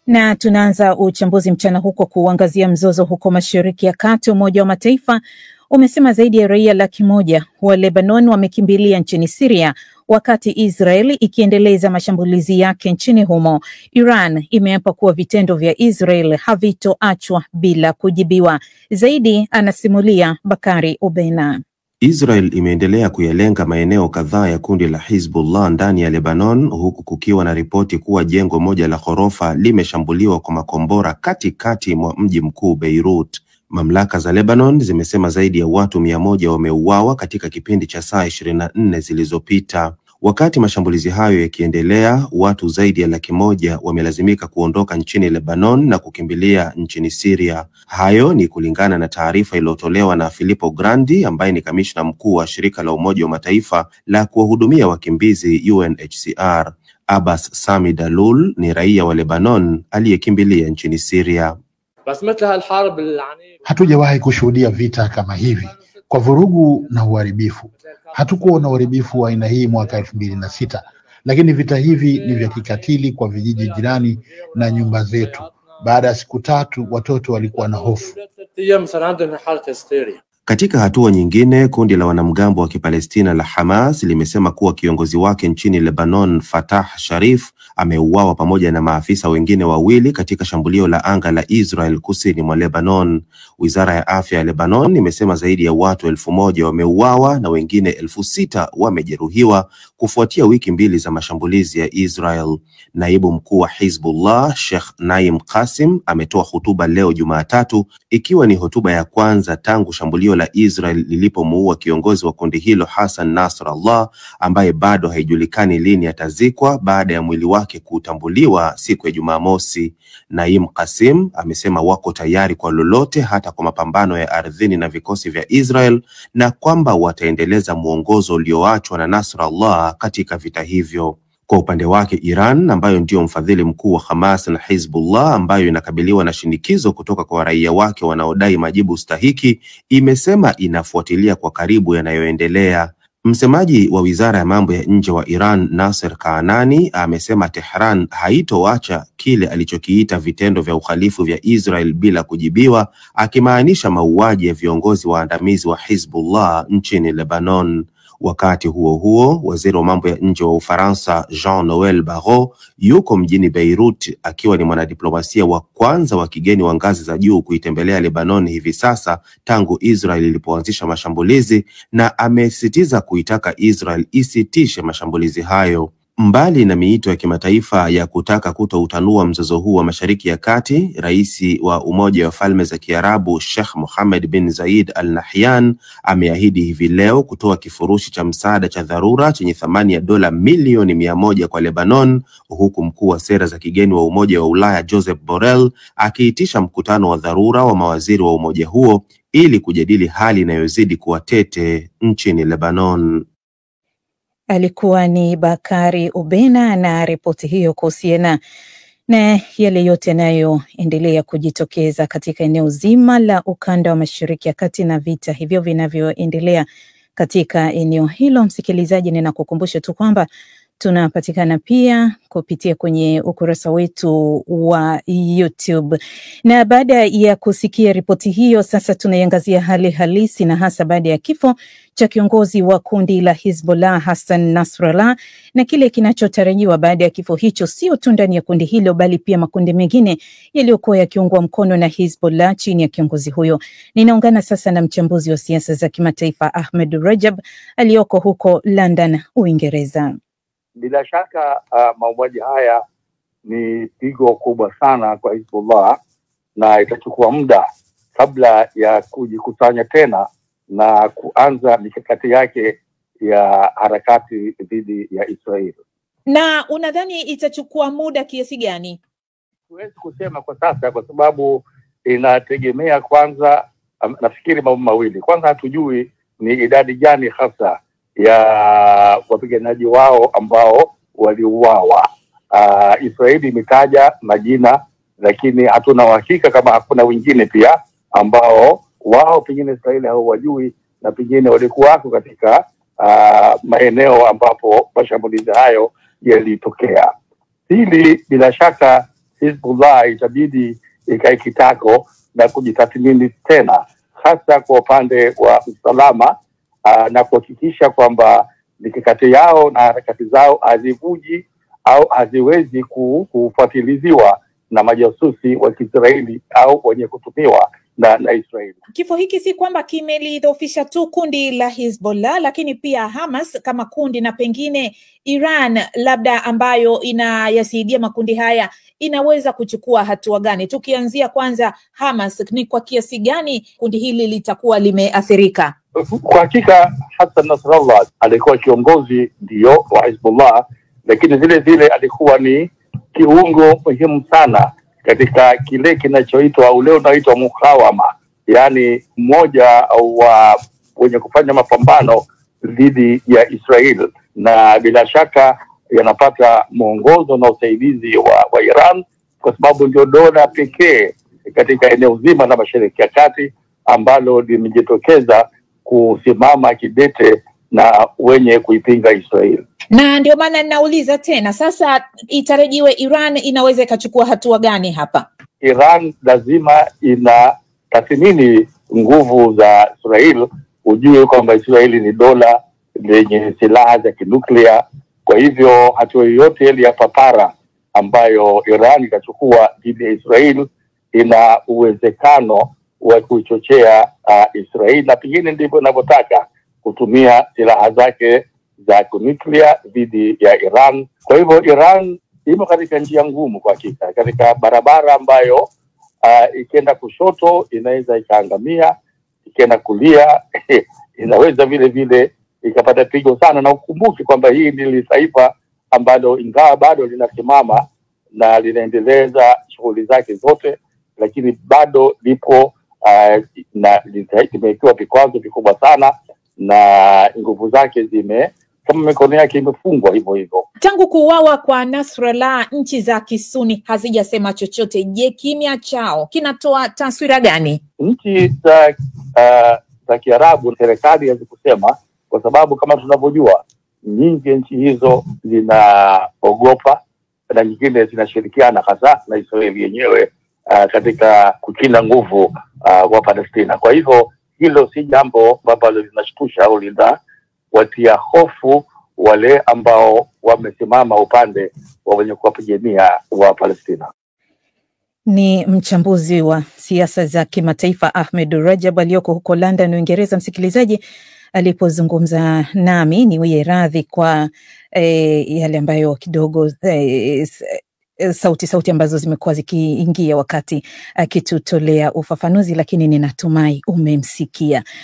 Na tunaanza uchambuzi mchana huko kuangazia mzozo huko Mashariki ya Kati. Umoja wa Mataifa umesema zaidi ya raia laki moja wa Lebanon wamekimbilia nchini Siria wakati Israel ikiendeleza mashambulizi yake nchini humo. Iran imeapa kuwa vitendo vya Israel havitoachwa bila kujibiwa. Zaidi anasimulia Bakari Ubena. Israel imeendelea kuyalenga maeneo kadhaa ya kundi la Hizbullah ndani ya Lebanon huku kukiwa na ripoti kuwa jengo moja la ghorofa limeshambuliwa kwa makombora katikati mwa mji mkuu Beirut. Mamlaka za Lebanon zimesema zaidi ya watu mia moja wameuawa katika kipindi cha saa ishirini na nne zilizopita. Wakati mashambulizi hayo yakiendelea, watu zaidi ya laki moja wamelazimika kuondoka nchini Lebanon na kukimbilia nchini Syria. Hayo ni kulingana na taarifa iliyotolewa na Filippo Grandi ambaye ni kamishna mkuu wa shirika la Umoja wa Mataifa la kuwahudumia wakimbizi UNHCR. Abbas Sami Dalul ni raia wa Lebanon aliyekimbilia nchini Syria. Hatujawahi kushuhudia vita kama hivi kwa vurugu na uharibifu. Hatukuwa na uharibifu wa aina hii mwaka elfu mbili na sita, lakini vita hivi ni vya kikatili kwa vijiji jirani na nyumba zetu. Baada ya siku tatu, watoto walikuwa na hofu. Katika hatua nyingine, kundi la wanamgambo wa Kipalestina la Hamas limesema kuwa kiongozi wake nchini Lebanon, Fatah Sharif, ameuawa pamoja na maafisa wengine wawili katika shambulio la anga la Israel kusini mwa Lebanon. Wizara ya afya ya Lebanon imesema zaidi ya watu elfu moja wameuawa na wengine elfu sita wamejeruhiwa kufuatia wiki mbili za mashambulizi ya Israel. Naibu mkuu wa Hizbullah Sheikh Naim Qasim ametoa hotuba leo Jumatatu, ikiwa ni hotuba ya kwanza tangu shambulio la Israel lilipomuua kiongozi wa kundi hilo Hassan Nasrallah ambaye bado haijulikani lini atazikwa baada ya mwili wake kutambuliwa siku ya Jumamosi. Naim Qasim amesema wako tayari kwa lolote, hata kwa mapambano ya ardhini na vikosi vya Israel, na kwamba wataendeleza mwongozo ulioachwa na Nasrallah katika vita hivyo. Kwa upande wake Iran ambayo ndio mfadhili mkuu wa Hamas na Hizbullah ambayo inakabiliwa na shinikizo kutoka kwa raia wake wanaodai majibu stahiki, imesema inafuatilia kwa karibu yanayoendelea. Msemaji wa wizara ya mambo ya nje wa Iran Nasser Kaanani amesema Tehran haitoacha kile alichokiita vitendo vya uhalifu vya Israel bila kujibiwa, akimaanisha mauaji ya viongozi waandamizi wa Hizbullah nchini Lebanon. Wakati huo huo, waziri wa mambo ya nje wa Ufaransa Jean Noel Barrot yuko mjini Beirut akiwa ni mwanadiplomasia wa kwanza wa kigeni wa ngazi za juu kuitembelea Lebanon hivi sasa tangu Israel ilipoanzisha mashambulizi, na amesisitiza kuitaka Israel isitishe mashambulizi hayo. Mbali na miito ya kimataifa ya kutaka kutoutanua mzozo huu wa Mashariki ya Kati, rais wa Umoja wa Falme za Kiarabu Sheikh Mohammed bin Zayed Al Nahyan ameahidi hivi leo kutoa kifurushi cha msaada cha dharura chenye thamani ya dola milioni mia moja kwa Lebanon, huku mkuu wa sera za kigeni wa Umoja wa Ulaya Joseph Borrell akiitisha mkutano wa dharura wa mawaziri wa umoja huo ili kujadili hali inayozidi kuwa tete nchini Lebanon. Alikuwa ni Bakari Ubena na ripoti hiyo kuhusiana na yale yote yanayoendelea kujitokeza katika eneo zima la ukanda wa Mashariki ya Kati na vita hivyo vinavyoendelea katika eneo hilo. Msikilizaji, ninakukumbusha tu kwamba tunapatikana pia kupitia kwenye ukurasa wetu wa YouTube. Na baada ya kusikia ripoti hiyo, sasa tunaiangazia hali halisi na hasa baada ya kifo cha kiongozi wa kundi la Hizbollah Hassan Nasrallah na kile kinachotarajiwa baada ya kifo hicho, sio tu ndani ya kundi hilo, bali pia makundi mengine yaliyokuwa yakiungwa mkono na Hizbollah chini ya kiongozi huyo. Ninaungana sasa na mchambuzi wa siasa za kimataifa Ahmed Rajab aliyoko huko London, Uingereza. Bila shaka uh, mauaji haya ni pigo kubwa sana kwa Hizbullah na itachukua muda kabla ya kujikusanya tena na kuanza mikakati yake ya harakati dhidi ya Israeli. Na unadhani itachukua muda kiasi gani? Huwezi kusema kwa sasa, kwa sababu inategemea kwanza, um, nafikiri mambo mawili. Kwanza, hatujui ni idadi gani hasa ya wapiganaji wao ambao waliuawa. Uh, Israeli imetaja majina, lakini hatuna uhakika kama hakuna wengine pia ambao wao pengine Israeli hawajui na pengine walikuwako katika uh, maeneo ambapo mashambulizi hayo yalitokea. Hili bila shaka si Hizbullah itabidi ikae kitako na kujitathmini tena, hasa kwa upande wa usalama uh, na kuhakikisha kwamba mikakati yao na harakati zao hazivuji au haziwezi ku- kufuatiliziwa na majasusi wa Kiisraeli au wenye kutumiwa na, na Israeli. Kifo hiki si kwamba kimelidhoofisha tu kundi la Hezbollah, lakini pia Hamas kama kundi na pengine Iran labda ambayo inayasaidia makundi haya inaweza kuchukua hatua gani? Tukianzia kwanza Hamas, ni kwa kiasi gani kundi hili litakuwa limeathirika? Kwa hakika Hassan Nasrallah alikuwa kiongozi ndio wa Hizbullah, lakini vile vile alikuwa ni kiungo muhimu sana katika kile kinachoitwa ule unaoitwa mukawama, yaani mmoja wa wenye kufanya mapambano dhidi ya Israel, na bila shaka yanapata mwongozo na usaidizi wa, wa Iran kwa sababu ndio dola pekee katika eneo zima la Mashariki ya Kati ambalo limejitokeza kusimama kidete na wenye kuipinga Israel. Na ndio maana ninauliza tena sasa, itarajiwe Iran inaweza ikachukua hatua gani hapa? Iran lazima inatathmini nguvu za Israel. Ujue kwamba Israeli ni dola lenye silaha za kinuklia. Kwa hivyo hatua yoyote ile ya papara ambayo Iran itachukua dhidi ya Israel ina uwezekano wa kuichochea uh, Israel na pengine ndivyo inavyotaka kutumia silaha zake za kinuklia dhidi ya Iran. Kwa hivyo Iran imo katika njia ngumu kwa hakika, katika barabara ambayo uh, ikienda kushoto inaweza ikaangamia, ikienda kulia inaweza vile vile ikapata pigo sana, na ukumbuke kwamba hii ni taifa ambalo ingawa bado linasimama na linaendeleza shughuli zake zote, lakini bado lipo uh, na limewekewa vikwazo vikubwa sana na nguvu zake zime kama mikono yake imefungwa hivyo hivyo. Tangu kuuawa kwa Nasrallah, nchi za Kisuni hazijasema chochote. Je, kimya chao kinatoa taswira gani? Nchi za uh, za Kiarabu serikali hazikusema, kwa sababu kama tunavyojua nyingi nchi hizo zinaogopa na nyingine zinashirikiana hasa na Israeli yenyewe uh, katika kukinda nguvu uh, wa Palestina. Kwa hivyo hilo si jambo ambalo linashtusha au linawatia hofu wale ambao wamesimama upande wa wenye kuwapigania wa Palestina. Ni mchambuzi wa siasa za kimataifa Ahmed Rajab aliyoko huko London, Uingereza. Msikilizaji alipozungumza nami, niwie radhi kwa eh, yale ambayo kidogo eh, sauti sauti ambazo zimekuwa zikiingia wakati akitutolea ufafanuzi, lakini ninatumai umemsikia.